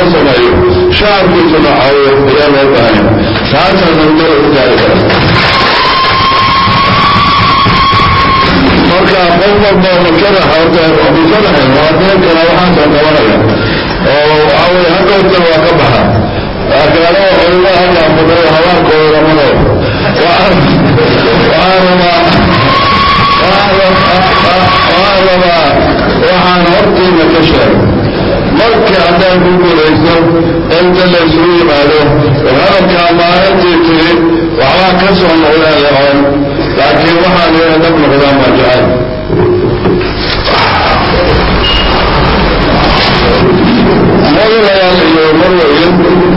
sameeyo shacabkiisuna caawiyo ayaa loo baahanya taasaan horumar u gaari kara marka qof walba makada xortebisadahay waa deen kala waxaasoo qabanaya oo waxaa weye hadhowta waa ka baxa laakiin anoo culimo halkaa fadhiyo habaankooda lamado waxaan rabaa waxaan rabaa waxaan hortiina ka sheegay markii haddaan ku guulaysto inta la isugu yimaado hadalkaa maalintii tiri waxbaa ka soo noqdaan lecoon laakiin waxaan ina dab noqdaan baa jecel madalayaan iyo marwayin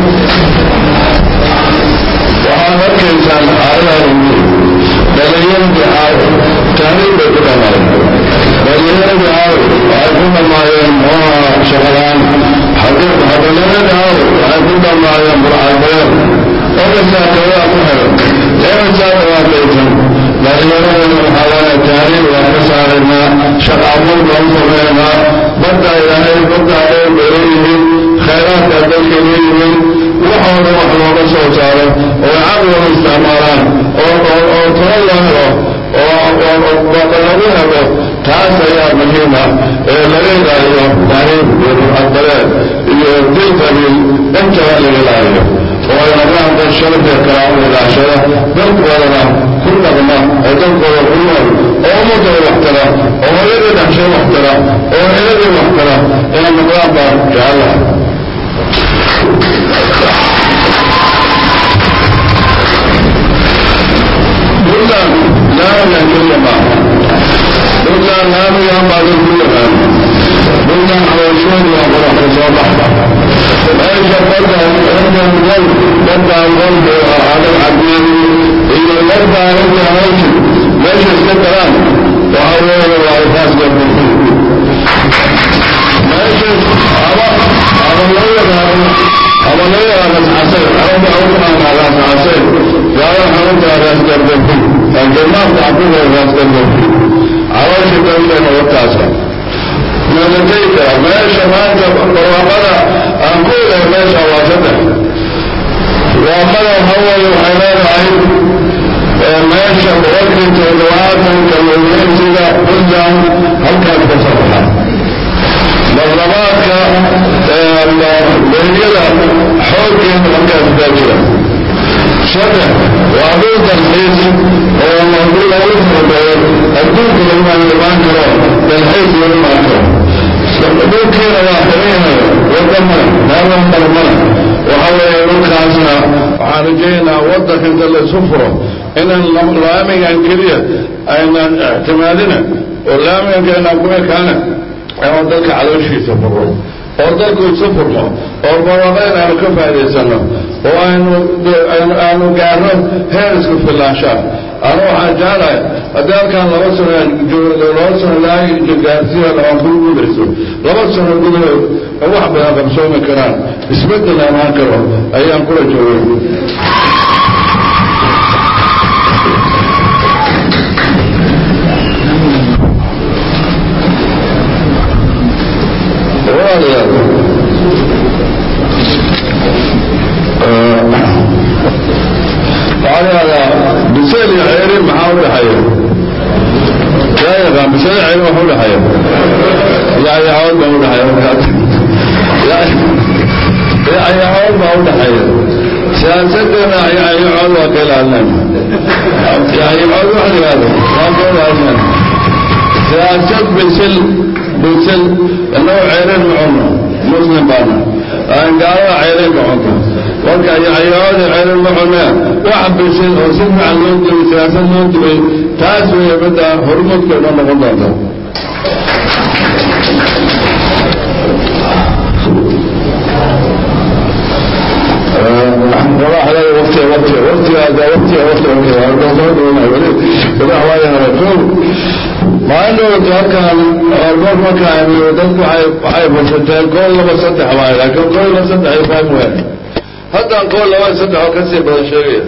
waxaad arkaysaan xaaladan dhalinyaradii caawo taariikh bay ku dhamaayeen dhalinyaradii caawo waxay ku dhamaayeen muxuha shaqalaan hadalyaradii caawo waxay ku dhamaayeen burcadbeer ogasaa kadaa ku xiran eegasaa dhawaataysan dhalinyaradana waxaa waaya taariikh waan ka saaraynaa shaqaabuur baan sameynaa badda ilaahay badda dheer bay leeyihiin khayraadka dalka leeyihiin waxooda wax looga soo saaro oo caqliga isticmaalaan oo oo talo loo helo oo lagu helo taas ayaa muhiima ee laga ilaaliyo taariikh iyo burcadbareed iyo dil qabiil intaba laga ilaaliyo oo ay noqdaan dad sharafka karaama ilaashada dalkoodana ku dhaqma oo dalkooda ku nool oo ummadooda wax tara oo hooyadii dhaxshay wax tara oo eladii wax tara inay noqdaan baan jecelaha buntland laamigan keliya maaha buntland laamigan baa dad ku yaqaan buntland xabayshoodi waa qorax ka soo baxda meesha badda intan gol baddan gol adag cadiin iyo baddaa inta hawshi meesha iska daraan waxa weeye waa ifaaska bulfi meesha ama ama loo yaqaano ama loo yaqaano saxasay araba u taqaanaa saxasay gaala xarunta raaskar bulfi aljarmaanka caquga raaskar bulfi caloosha dalkeena wataasa meelatay kara meesha maanta barwaaqada aan ku ilahay meesha waa saddex barwaaqada waxa weeye waxay leedahay meesha boqolkii toddobaatanka muuminiinsiga puntland halkaas ka soo baxa barlamaanka beriyada xooggeeda halkaas kaa jira saddex waa dhul dalxiis oo dul lagu furbeeyo adduunka lagu imaan karo dalxiis lagu imaan karo dhulkiina waa xirinyahay wadamana meelan balmana waxa weeye dhulkaasna waxaan rajaynaynaa waddanka inta laysu furo inaan laamigan keliya aynan ictimaadina oo laamigan keenaan ku ekaana inaan dalka calooshiisa furo oo dalku isu furmo oo barwaaqayn aanu ka faa'idaysano oo aynu aanu gaarno heer isku filaanshaa anu waxaan jeclahay haddii halkaan laba sano laba sano ilaa gaarsiya aan ku gudayso laba sano gudahood wax badan qabsoomi karaan isbeddel amaan karo ayaan kula joogay biseel iyo ceeri maxaa u dhexeeya yaa yaqaan biseel ceeri waxa u dhexeeya yacyacood baa u dhexeeya markaas yacyacood baa u dhexeeya siyaasaddeena yacyacood waa ka ilaalinayna yacyacood wax la yihahdo waa ka ilaalinayna siyaasad bisil bisil innagu ceerin ma cunno muslim baana aan gaalada ceerin ka cunto marka yacyacoodi ceerin ma cunee wax bisil oo si fiican loo dubay siyaasad loo dubay taas weeye midda horumudka inoo noqon doonta وقت وقت وقت هذا وقت وقت مع انه كان اربع مكان ودك waxay fasateen gool laba saddex waay laakiin gool laba saddex ay faham weyn haddaan gool laba saddex oo kasii badan sheegaya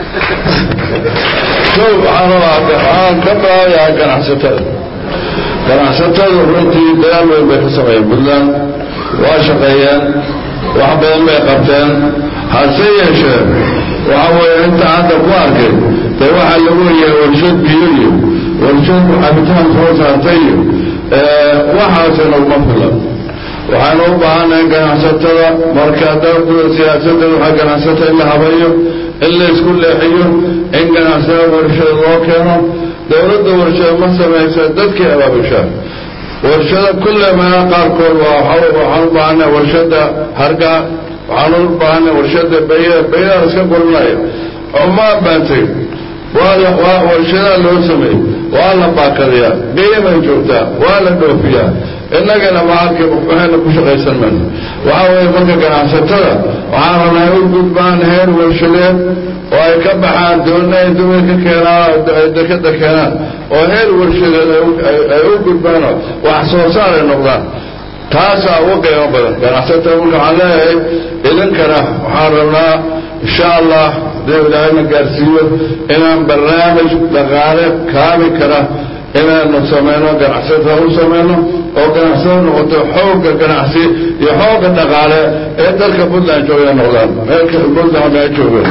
show waxaan rabaa waxaan ka baayaa ganacsatada ganacsatada runtii dadaal weyn bay ka sameeyeen puntland waa shaqeeyeen wax badan bay qabteen hase yeeshee waxa weeye inta hadda ku arkay dee waxaa lagu leeyahay warshad biyo iyo warshad cabitaan soo saartay iyo waxaasina uma filan waxaanu u baahannahay ganacsatada marka dalkuda siyaasadda waxaa ganacsatada in la habayo in la isku leexiyo in ganacsatada warshada loo keeno dowladda warshada ma samaysa dadkii abaabushaa warshada kulle meela qaarkood waxaan u baahannahay warshada hargaa waxaan u baahannahay warshada bayada bayada iska guranaya xumaa baantay waa warshadaa loo sameeyey waa la baakadayaa geeyamay joogtaa waa la dhoofiyaa innagana maalka waxayna ku shaqaysan mayno waxaa weeye marka ganacsatada waxaan rabnaa ay u gudbaan heer warshadeed oo ay ka baxaan doona ay dumay ka keenaan ay dekada keenaan oo heer warshadeed ay u gudbaanoo wax soo saar ay noqdaan taasaa ugu qiimo badan ganacsatada marka waxaan leeyahay idinkana waxaan rabnaa insha allah hadii ilaahayna gaarsiiyo inaan barnaamij dhaqaale kaabi kara inaanu samayno ganacsatada u samayno oo ganacsada noqoto xoogga ganacsi iyo xoogga dhaqaale ee dalka puntland jooga noqdaan meelka puntland ay joogeen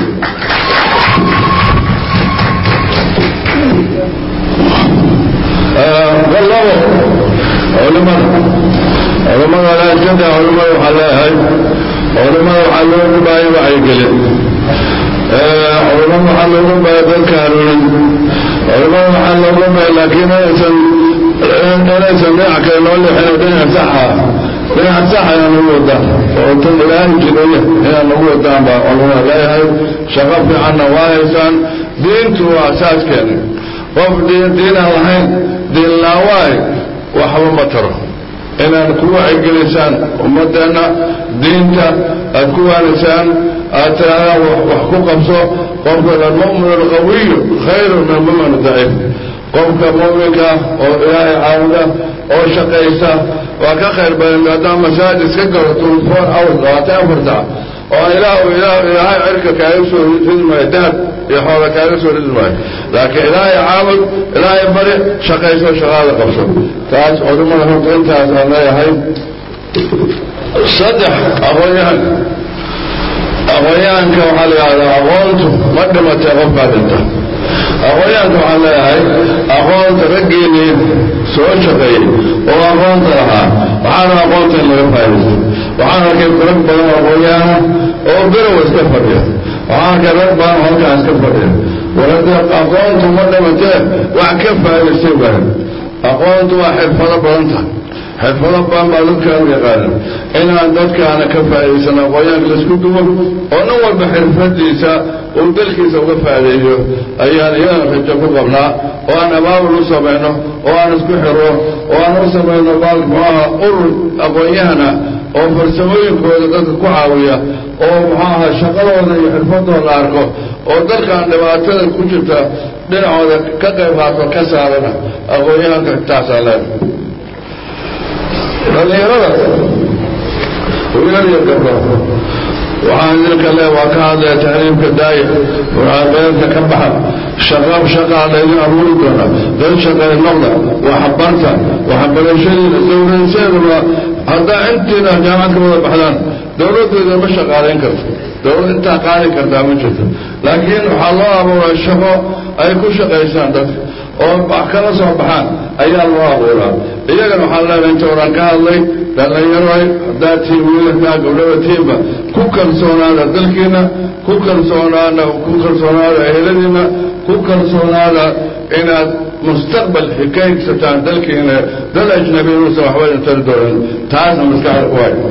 wallabo culimada culimada laajada culimada waxaa leeyahay culimada waxaa loogu baaya wacyigelin culimada waxaa loogu baaya dadka hanuunin culimada waxaa loogu baaya laakiin inaysan inaysan dhinac kale noo leexin dhinac saxa dhinac saxa inaan ugu wadaan oo tan ilaahay jidaya inaan ugu wadaan baa culimada leeyahay shaqo fiicanna waa haysaan diintu waa asaaskeena qof diin diinaan lahayn diin laawaay waxba ma taro inaad ku wacyigelisaan ummadeenna diinta aad ku waanisaan aad tirahdaan wax ku qabso qofka almu'min alqawiyu khayru min almu'min daciif qofka mu'minka oo ilaahay caabuda oo shaqaysa waa ka khayr badan haddaan masaajid iska galo twenty four hours labaatan afar sac oo ilaah ilaah ilaahay cirka kaaga soo ridi maayo dahab iyo xoola kaaga soo ridi maayo laakiin ilaahay caabud ilaahay bari shaqayso shaqaada qabso taas culimada horta intaas aan leeyahay saddex aqoonyahan aqoonyahanka waxaa la yidhahdaa aqoontu ma dhimatay qofkaa dhinta aqoonyahanka waxaan leeyahay aqoonta raggeennii soo shaqeeyey oo aqoonta lahaa waxaana aqoonta in laga faa'idaysto waxaan arkay rag badan aqoonyahana oo garow iska fadhiya waxaan arkay rag badan halkaa iska fadhiya warada aqoontu ma dhimatee wax ka faa'idaystay waayo aqoontu waa xirfado badan tahay xirfado badan baa dadkaanu yaqaanan inaan dadkaana ka faa'idaysano aqoonyahanka laisku duwo oo nin walba xirfadiisa uu dalkiisa uga faa'ideeyo ayaan iyadana rajo ku qabnaa oo aan abaabul u samayno oo aan isku xiro oo aan u samayno baal muxuaha urur aqoonyahana oo farsamooyinkooda dadka ku caawiya oo muxuaha shaqadooda iyo xirfadooda arko oo dalkan dhibaatada ku jirta dhinacooda ka qayb qaato ka saarana aqoonyahanka taasaa leedahay dhallinyarada wiilal iyo gabdho waxaan idinka le waa ka hadlaya tahriibka daaya beerta ka baxa shaqa shaqaa laydin abuuri doona dad shaqay noqda waxbarta waxbarashadiina dowladseedaba haddaa intiina jaamacad ka wada baxdaan dowladdeeda ma shaqaalayn karto dowlad intaa qaadi kartaa ma jirto laakiin waxaa loo abuuraa shaqo ay ku shaqaysaan dadka oo wax kala soo baxaan ayaa loo abuuraa iyagana waxaan leenahay inta oran ka hadlay dhallinyaroy haddaa tiin wiil haddaa gabdhaba tiinba ku kalsoonaada dalkiina ku kalsoonaada ku kalsoonaada eheladiina ku kalsoonaada inaad mustaqbal ka higsataan dalkiina dal ajnabi inuusan waxba idin tari doonin taasna maskaxda ku hay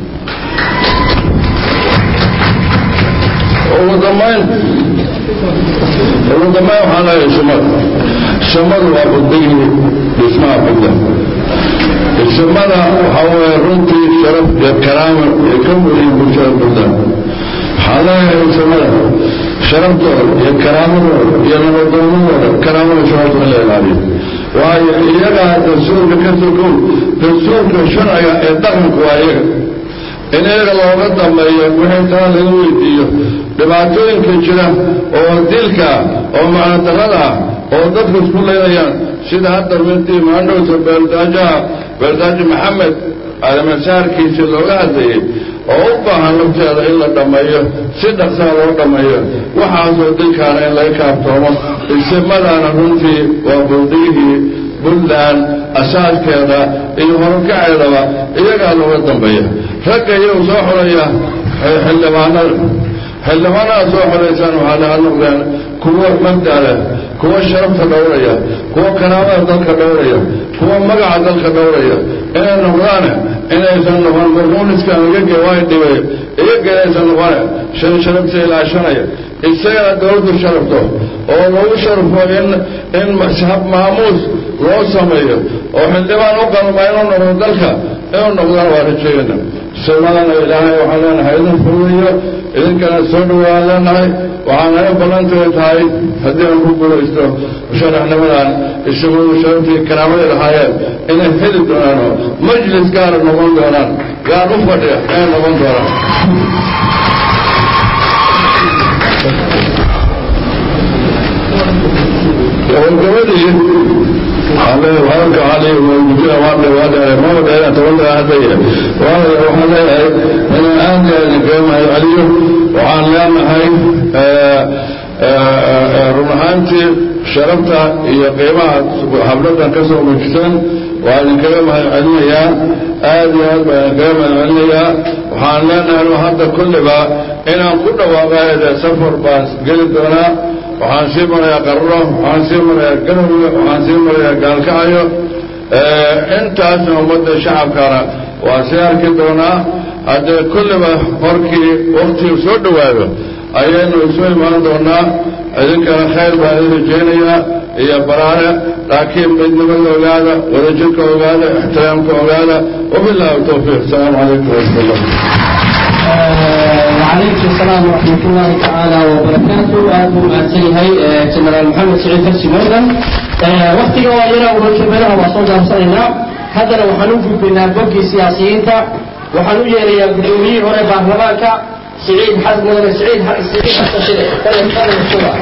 ugu dambayn ugu dambayn waxaan leeyahay sumad sumadu waa buddigii dhismaha budda dhismada waxaa weeye runtii sharaf iyo karaama iyo ka muhiim bulshada budda waxaan leeyahay sumada sharaftooda iyo karaamadooda iyo nabadoomadooda karaamada sharafta in la ilaaliyo waayo iyagaa dastuurka ka sokow dastuurka sharciga ee dhaqanku waa iyaga in iyaga looga dambeeyo wixii taa laga weydiiyo dhibaatooyinka jira oo dilka ah oo macnodarrada ah oo dadku isku leynayaan sida hadda midii maandhowta beeldaajaha beeldaajo maxamed alamasaarkiisa looga hadlayey oo u baahan lafteeda in la dhammeeyo si dhaqsaa loo dhammeeyo waxaasoo dilkaana in laga kaaftoomo isimadaana runtii waa buldiyihii puntland asaaskeeda iyo horukaceedaba iyagaa looga dambeeya ragga iyagu soo xulaya xildhibaanada xildhibaanada soo xulaysaan waxaa laga noqdeen kuwo mabda leh kuwo sharafta dhowraya kuwo karaamada dalka dhowraya kuwo magaca dalka dhowraya inay noqdaane inaysan noqon murmuuniskan iyaga waa dhibay iyaga inaysan noqone shan sharafta ilaashanaya isagana dowladdu sharafto oo lagu sharfo in in hab maamuus loo sameeyo oo xildhibaan u qalma inuu noqdo dalka inuu noqdana waa rajeegana sumadana ilaahay waxaan leenahay idin fududiyo idinkana soo dhowaan leenahay waxaana ballantay tahay haddii aan ku guulaysto sharaxnimadan isagu sharaftii karaamaday lahaayeen inay heli doonaanoo majlis gaara noqon doonaan gaar u fadhiya inay noqon doonaan gabadhii hadalka ali mujina waadhewaadheere maba dheeraan tobankaa hadaya waxaan leeyahay inaan aad iyo aad gamahay caliyo waxaan leenahay run ahaantii sharafta iyo qiimaha habladan ka soo muujiseen waa idinkaga mahad celinayaa aad iyo aad baa idinkaga mahad celinayaa waxaan leenahay hadda kulliba inaan ku dhawaaqaade safar baan geli doonaa waxaan sii marayaa qarro waxaan sii marayaa garowe waxaan sii marayaa gaalkacayo intaasna ummadda shacabkana waa sii arki doonaa haddee kulliba markii waktigu soo dhowaado ayaynu isu imaan doonaa idinkana khayr baan idin rajaynayaa iyo baraare laakiin midnimada ogaada wadajirka ogaada ixtiraamka ogaada wabilaahi tawfiiq asalaamu calaykum waraxmat ullah وعليكم السلام ورحمة الله تعالى وبركاته أهلا معسلي هاي جنرال محمد سعيد فرسي مردن وقتي وإلى وركبنا وصول دارسنا هذا لو حنوف بنا بوكي سياسيين وحنو يري قدومي هنا بارلمانك سعيد حسن مدن سعيد سعيد حسن شريف كلم كلم الشورى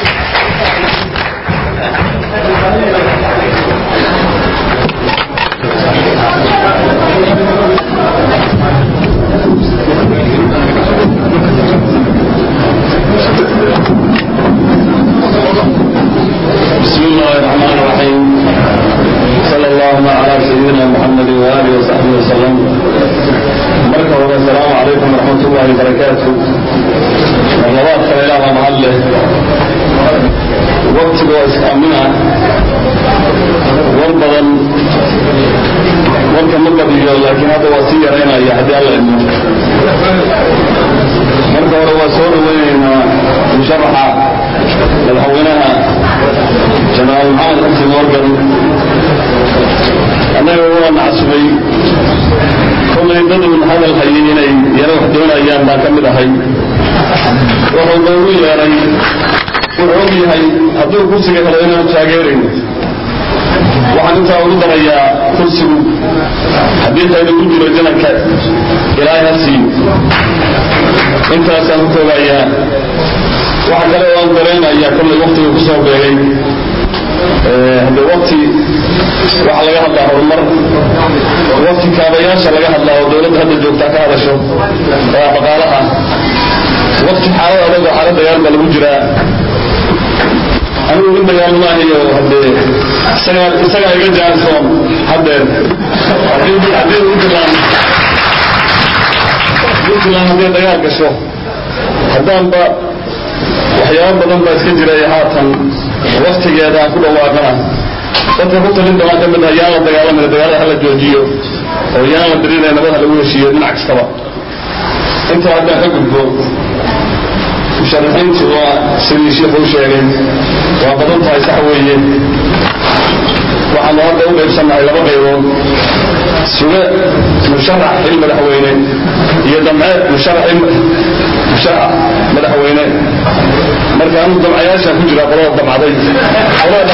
بسم الله الرحمن الرحيم صلى الله على سيدنا محمد وآله وصحبه وسلم مركب السلام عليكم ورحمة الله وبركاته مرلوات خلال محله وقت بواسك أمنا والبضل warka ma badiyo laakiin hadda waa sii yaraynaya haddii alla idmo marka hore waa soo dhaweynaynaa musharaxa madaxweynaha jenaraal maxamed xasan morgan annaga waa nacasubay kollay dadun hadal hayay inay yaro wax doonayaan baan ka mid ahay wuxuu noogu yeeray wuxuu og yahay hadduu kursiga helo inaanu taageerayno waxaan intaa ugu darayaa kursigu haddii qayda ku jiro janarka ilaahay ha siiyo intaasaan ku toogayaa waxa kale oo aan dareenayaa kollay waktiga ku soo beegay hadde wakti waxaa laga hadlaa horumar wakti kaabayaasha laga hadlaa oo dowladda hadda joogtaa ka hadasho waa dhaqaalaha wakti xaalad adag oo xaalad dagaal baa lagu jiraa anigu in dagaal maahayo haddee isagaa isagaa iga jaansoon haddeer haddii haddii puntland puntland haddii dagaal gasho haddaanba waxyaabo badan baa iska jiray haatan waktigeeda aan ku dhawaaqana dadka ku talin doonaan ka mid ah yaan la dagaalamaya dagaalada hala joojiyo oo yaan la dirinaya nabad ha lagu heshiiyo dhinac kastaba intaa haddaan ka gudbo musharaxiintu waa sidii sheikhu u sheegay waa badan tahay sax weeye waxaanu hadda u qaybsannahay laba qaybood suge musharax xil madaxweyne iyo damce musharax musharax madaxweyne marka anu damcayaashaan ku jira qolada damcaday qolada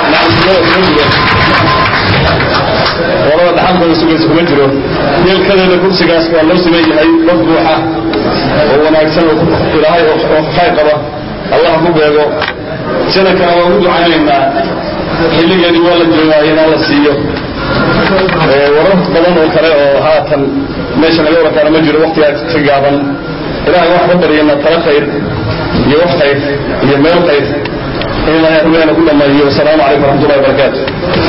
qolada dhaxalkooda sugaysa kuma jiro yeelkadeeda kursigaas waa loo siman yahay qof buuxa oo wanaagsan oo ilaahay oo khayr qaba allah ku beego janankana waa ugu ducaynaynaa xilligeedii waa la joogaa inaa la siiyo warar badan oo kale oo haatan meesha laga warakaana ma jiro waktigaa ka gaaban ilaahay wax ka baryana tala khayr iyo wax khayr iyo meel khayr in ilaahay rumeena ku dhammeeyo wasalaamu calaykum waraxmatullahi wabarakaatu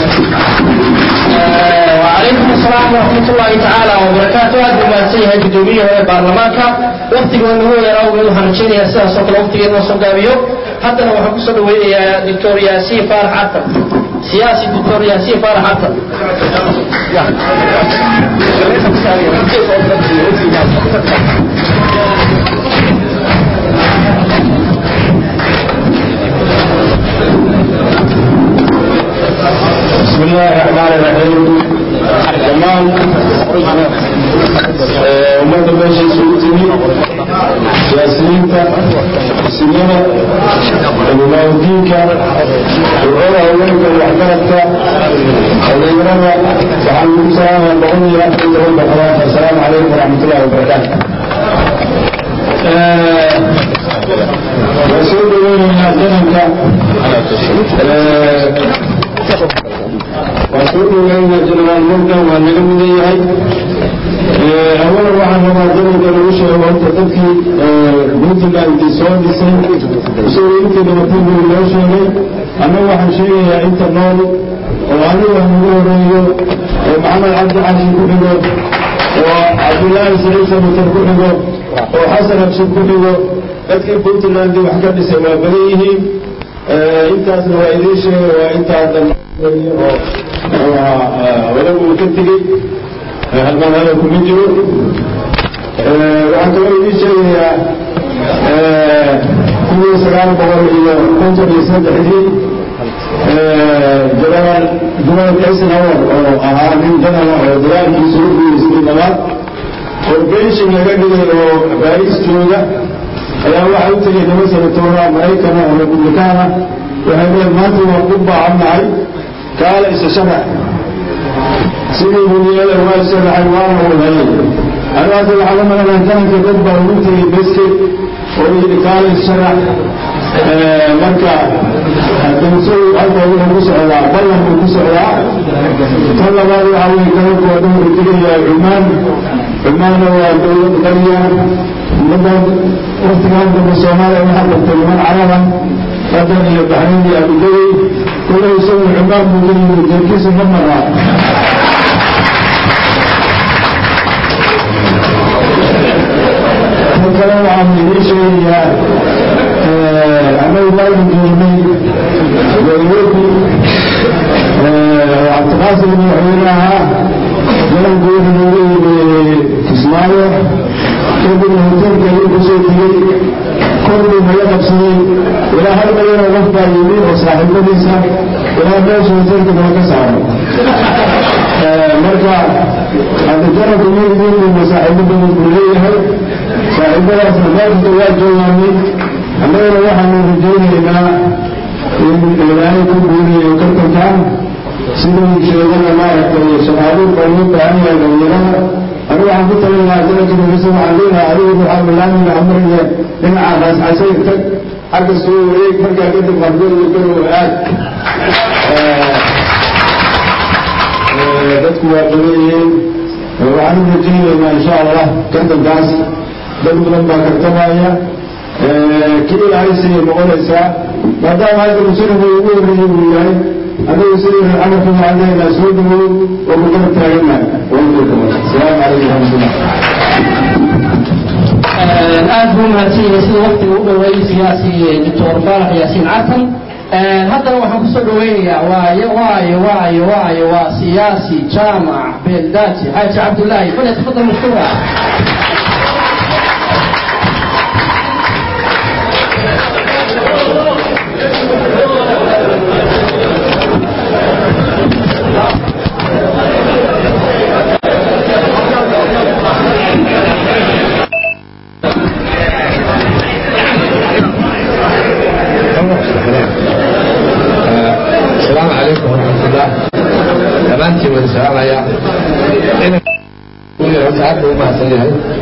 وعليكم السلام ورحمة الله تعالى وبركاته هذا ما سيها قدومية هو برلمانك وقت قلنا هو يراو من هنشين يا سيها صوت الوقت قلنا صوت قابيو حتى لو حكو صدو يا دكتور ياسين فارح عطر سياسي دكتور ياسين فارح عطر بسم الله الرحمن الرحيم تمام ummadda meesha isugu timi siyaasiyiinta sinada culimaaudiinka ducada haweenka waxgaradka odayrada waxaan ugu salaamaya boqol iyo afar iyo toban boqolaad assalaamu calaykum waraxmatullahi wabarakaatu waan soo dhaweynaynaa dananka waan soo dhaweynaynaa jenaraal morgan waa naga midan yahay awalan waxaan rabaa dadanka lagu sheego horta dadkii puntland soo dhisay isagoo intii dhibatay buu loo sheegay annagu waxaan sheegayaa inta nool oo anigu aan ugu horeeyo oo maxamed cabdi cali ku xigo oo cabdullaahi saciid samutar ku xigo oo xasan abshir ku xigo dadkii puntland wax ka dhisay waa badan yihiin intaasna waa idiin sheegay waa intaa dambe oo walagu uu ka tegey halkaan hadalku ma jiro waxaan kaloo idiin sheegayaa kuwii sagaal boqol iyo konton iyo saddexdii jalaal jumaal eisenhower oo ahaa nin janala oo dagaalkiisa u guuleystay labaad oo benshin laga dhigay oo baariis jooga ayaa waxaa u tegay laba sanatoora maraykana oo republikaana waxay leen maanta waa ku baahannahay kaala isa sharax sidii buniyada waa sharaxay waana uu helay anaase waxaa la malanaa jananka dad baa ugu tegay beske oo yidhi kaala is sharax marka damsow halka wuxuu ku socdaa ballan buu ku socdaa tan labaad waxaa weye gabanku waa dhowra tegayaa cumaan cumaanna waa dowlad qariya ummaddan waktigaan dambe soomaaliya waxaa bartay niman caraban qadan iyo baxrayn iyo abudabi kulle isagu cumaan buu ka yimid jeerkiisa ma maraa tan kale waxaan idiin sheegayaa annagu maanu joognay nairobi cabdiqaasim madaxweynaha jalanku wuxuu nooga yimi kismaayo kadibna hoteelka ayuu kusoo tegey korbuu naga qabsaday ilaa hal milyanoo qof baa yimi oo saaxiibadiisa ilaa meesha hoteelka noo ka saaro marka hadda jalanku mididiinuma saaxiibo badan buu leeyahay saaxiibadaasna meelkasta waa joogaanay annagana waxaanu rajaynaynaa in ilaahay ku guuriyo kartankan siduu sheegana maaragtay shaqaaluhu baa loo baahan yahay dhalinyarada anigu waxaan ku talin lahaa jalanka nabisa waxaan leenahay adigu waxaa bilaamina amriga dhinaca raascasay tag xagga soo wareeg markaa kadib qardood iyo garow aad dadku waa badan yihiin waxaan u rajaynaynaa insha allah kartankaas dad badan baa kartamaya kii ilaahay siiyay noqonaysaa maadaama hadda muslimu ugu horreeyey uu yahay anagu sidii camalka macdeena soo dhawow oo ku kala taaganahay asalaamu calaykum waraxmatullah aad buu mahadsan yahay sida waktiga u dhoweeyey siyaasi doctor faarax yaasiin cartan haddana waxaan kusoo dhaweynayaa waayo waayo waayo waayo waa siyaasi jaamac beeldaaji xaaji cabdullaahi fale tafadal mashkuura السلام عليكم ورحمة الله dhammaantiin wada salaamaya aad buu umahadsan yahay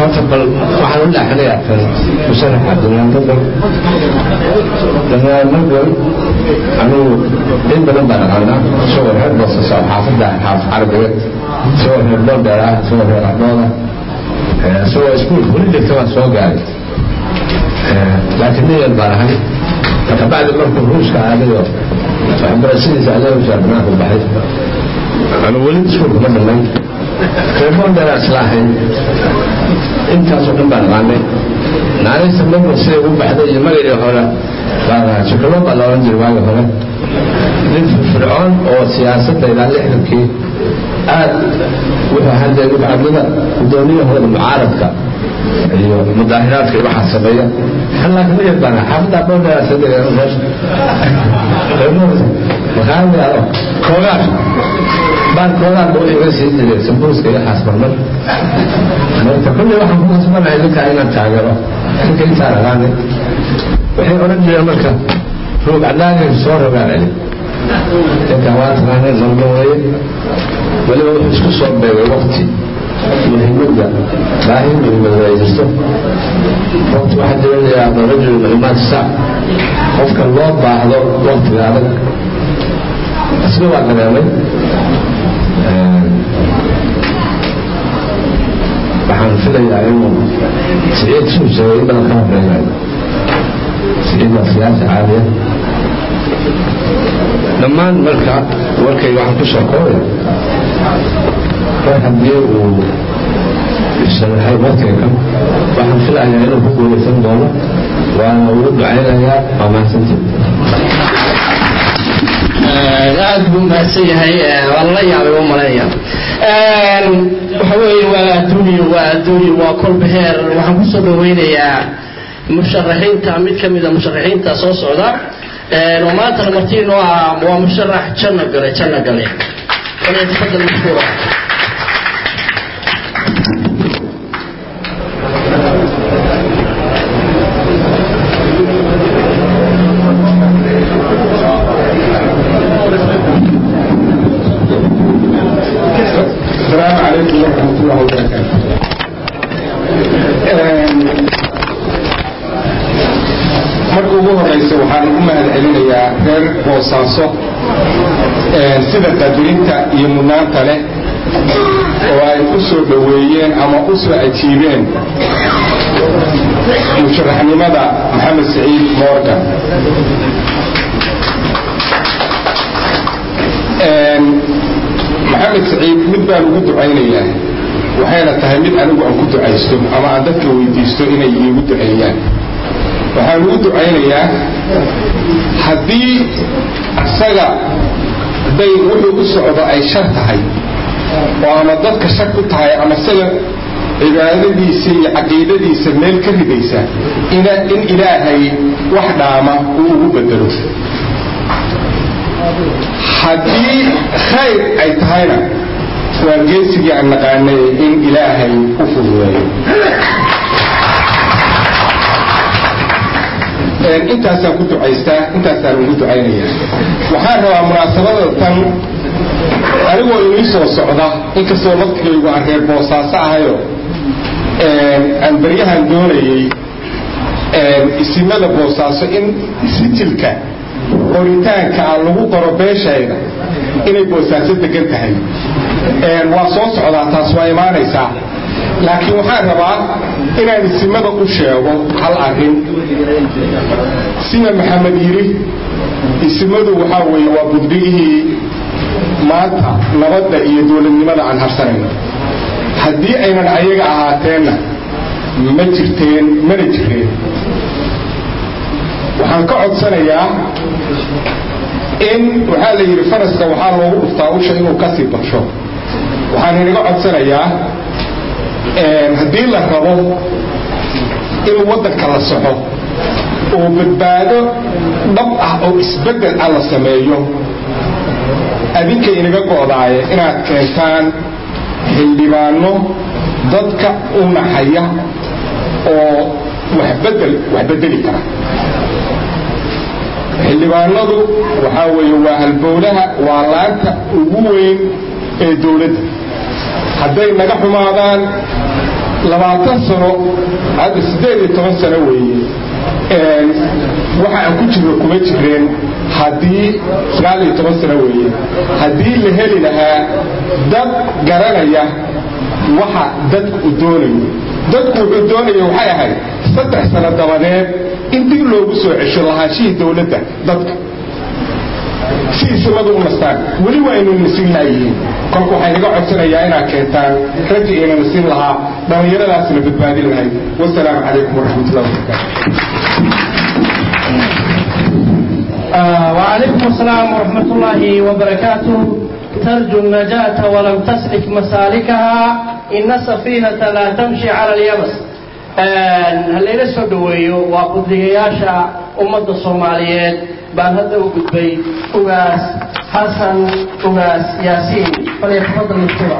horta bal waxaan u dhaaxinayaa kan musharaxa danaanadal danaanadal anigu in badan baan aqaanaa isagoo reer boosasa xaafadda xaafad carabiga isagoo reer boondheer ah isagoo reer ardooda isagoo iskuulka weli jirta baan soo gaaray laakiin nin yar baan ahay kabacdi markuu ruuska aadayo waxbarashadiisa adeegusaa banaanku baxay anu weli iskuulka ma dhamay reer boondheeraa isla ahayn intaasoo dhan baan aqaanay naanaysa marba siday u baxday iyo magacii hore shukalo baa loolan jiray waagi hore nin firfircoon oo siyaasadda ilaa lixdankii aad wuxuu ahaan jiray mutacadada gudoomiyahooda mucaaradka iyo mudaahiraadka iyo waxaa sameeya laakiin yar baan xaafadda boondheeraa soo degay meesha makaamiyaado koogaar baan koogaar buu iga sii jiray sambuuska iyo xaasmarmar marka kulley waxaan ku kasbanahay ninkaa inaan taageero ninka intaan aqaanay waxay odhan jireen marka roog cadaagay soo rogaan celi ninka waa taqaanay nalma weeye weliba wuxuu isku soo beegay wakti muhiimadda baahi muhiimada ay jirto wakti waxaa jira layaado rajul muhiimaad sac qofka loo baahdo waktiga adag isna waa dareemay waxaan filayaa inuu siciid suu sheegay in badan ka horeeyayo siciid waa siyaasa caaliya dhammaan marka warkayga waxaan ku soo koobaya mar haddii uu sharaxay warkayga waxaan filayaa inuu ku guulaysan doono waana ugu ducaynayaa waa mahadsantii aad buu mahadsan yahay waa lala yaabay u malaynaya waxa weeye waa adduunyo waa adduunyo waa kolbeheer waxaan kusoo dhaweynayaa musharaxiinta mid ka mida musharaxiinta soo socda oo maantana martiin oo ah waa musharax janno gale janno gale falyatafadal mashkuura السلام عليكم ورحمة الله وبركاته marka ugu horeysa waxaan u mahad celinayaa reer boosaaso sida qadirinta iyo mudnaanta leh oo ay u soo dhoweeyeen ama u soo ajiibeen musharaxnimada maxamed saciid morgan maxamed saciid mid baan ugu ducaynayaa waxayna tahay mid anigu aan ku ducaysto ama aan dadka weydiisto inay iigu duceeyaan waxaan ugu ducaynayaa haddii isaga hadday wuxuu u socdo ay shar tahay oo ama dadka shar ku tahay ama isaga cibaadadiisa iyo caqiidadiisa meel ka ridaysa in ilaahay wax dhaama uu ugu bedelo haddii khayr ay tahayna waa geesigii aan naqaanay in ilaahay u fududeeyo intaasaan ku ducaystaa intaasaan ugu ducaynaya waxaan rabaa munaasabada tan anigoo inii soo socda inkastoo laftigaygu aan reer boosaaso ahayo aan baryahan doonayay isimada boosaaso in sijilka qoritaanka aan lagu qoro beeshayda inay boosaaso degan tahay waa soo socdaa taas waa imaanaysaa laakiin waxaan rabaa inaan isimada u sheego hal arrin sida maxamed yidhi isimadu waxaa weeye waa buddigihii maanta nabadda iyo dowladnimada aan harsanayno haddii aynan ayaga ahaateenna ma jirteen mana jireen waxaan ka codsanayaa in waxaa la yidhi faraska waxaa loogu dhuftaa usha inuu kasii badsho waxaan inaga codsanayaa haddii la rabo in waddanka la soxo oo badbaado dhab ah oo isbeddel ah la sameeyo adinka inaga go'daaye inaad keentaan xildhibaano dadka u naxaya oo waxbedel wax bedeli kara xildhibaanadu waxaa weeye waa halbowlaha waa laanta ugu weyn ee dowladda hadday naga xumaadaan labaatan sano hadda siddeed iyo toban sano weeye waxa aan ku jirno kuma jireen haddii sagaal iyo toban sano weeye haddii la heli lahaa dad garanaya waxa dadku uu doonayo dadku wuxuu doonaya waxay ahayd saddex sano dabadeed in dib loogu soo cesho lahaashihii dowladda dadka si isimadu u nastaan weli waa aynu nasin laayihiin kolka waxay naga codsanayaa inaad keentaan raggi ayna nasin lahaa dhallinyaradaasna badbaadin lahayd wasalaamu calaykum waraxmatullahi wabarakaatu وعليكم السلام ورحمة الله وبركاته ترجو النجاة ولم تسلك مسالكها إن السفينة لا تمشي على اليبس هلينا سودويو وقضياشا أمة الصوماليات بان هذا وقدبي أغاس حسن أغاس ياسين فليتفضل الاتباع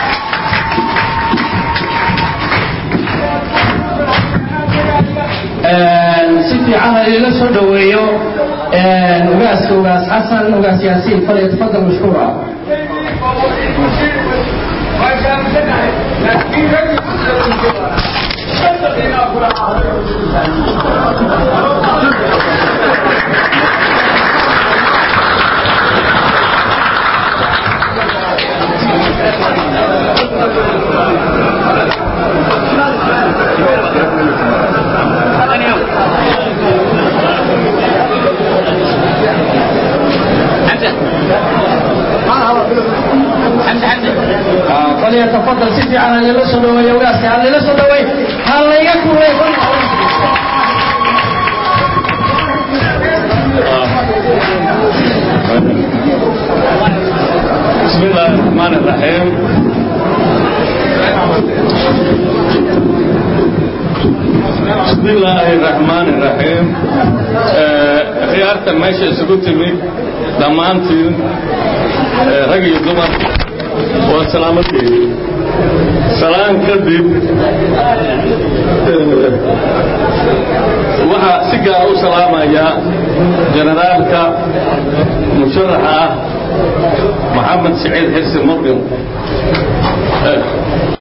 si fiican halila soo dhaweeyo ugaaska ugaas xasan ugaas yaasiin falyatafadal mashkuura فليتفضل سيدي على اللي لسه دوي وراسي على اللي لسه دوي هلا يكون بسم الله الرحمن الرحيم بسم الله الرحمن الرحيم خيارة ماشي سكوت ميك دمانتين رجل الدمر وسلامتي سلام كذب waxaa si gaar u salaamaya generaalka musharaxa ah maxamed siciid xirsi murqin